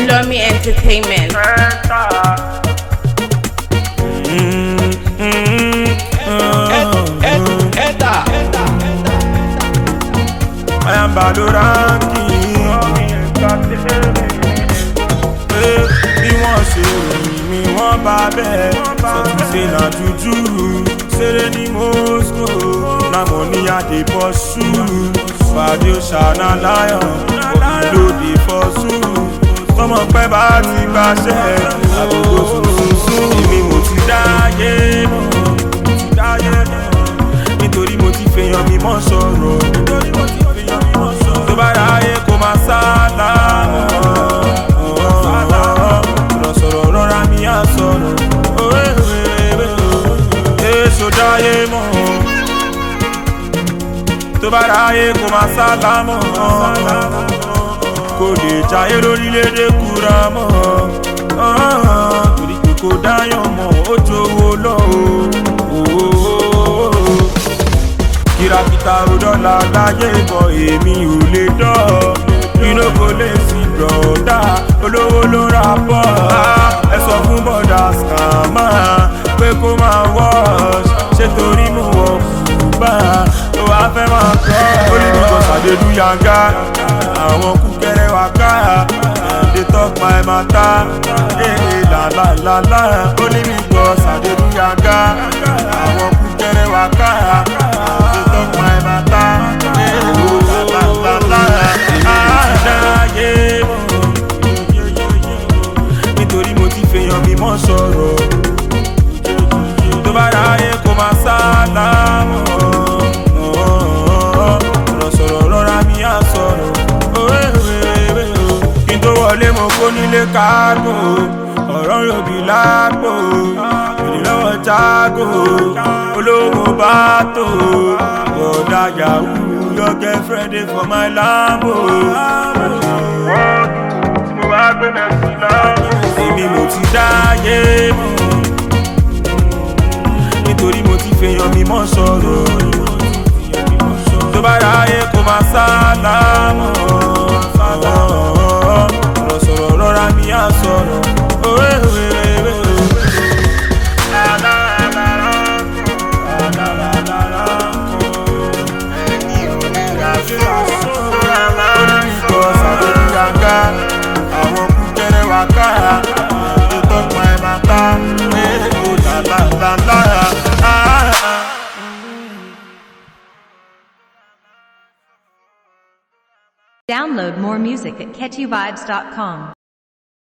Lomi Entertainment. I am Baloranki. Bí wọ́n ṣe ròyìn mi, wọ́n bá bẹ́ẹ̀. Sọ̀tún ṣe na juju. Ṣeré ní Moscow. Na mo ní àdé bọ́ ṣú. Fàdé ṣàna láyọ̀. Òbí fọ́sù. Tọmọ pẹ́ bá ti gbàṣẹ́. Àbúrò sùnsùn. Èmi mo ti dáyé mọ̀. Mo ti dáyé mọ̀. Nítorí mo ti fèèyàn mi mọ́ sọ̀rọ̀. Nítorí mo ti fèèyàn mi mọ́ sọ̀rọ̀. Tó bá ráyè kó máa sálámọ̀. Sọ̀rọ̀ sọ̀rọ̀ rọra mi á sọ̀rọ̀. Èso dáyé mọ̀. Tó bá ráyè kó máa sálámọ̀. Kò lè jayé lórílẹ̀‐èdè kúra mọ́. Torí pé kò dáyàn mọ́, ó jowó lọ o kìràkìtà òdọ́là láyé bọ̀ èmi ò lè dọ́ inú kò lè sí bọ̀dá olówó ló ra bọ̀ ẹ sọ fún bọ̀dá skàmà pé kó máa wọ́ọ̀ṣ ṣé torí mo wọ̀ bá tó wàá fẹ́ máa kọ́ olùdókòó sàdédú yanga àwọn kúkẹrẹ wà ká dey talk my matter ee làlàlàlà olùdókòó sàdédú yanga àwọn kúkẹrẹ wà ká dey talk my matter ee làlàlàlà àdáyé mọ̀ nítorí mo ti fèèyàn mi mọ́ sọ̀rọ̀ tó bá ráyè kó máa sálámọ̀ ọ̀rọ̀ sọ̀rọ̀ rọra mi á sọ̀rọ̀ kí n tó wọlé mo kó nílé kágò ọ̀rọ̀ yòbí lápò ìdílọ́wọ́ jágò olówó bá tó bọ̀dá yahoo your girlfriend dey for my lambo. mo wá gbé mẹ́sì láàmú. èmi mo ti dáyé mọ́ nítorí mo ti fèèyàn mi mọ́ sọ̀rọ̀ tó bá ráyè kó máa sálámọ̀ sọ̀rọ̀ sọ̀rọ̀ rọra mi á sọ̀rọ̀. àwọn kúkẹrẹ wà ká ètò ọ̀pọ̀ ẹ̀ máa ta èèkó làlàlàlà. Download more music at catchyvibes.com.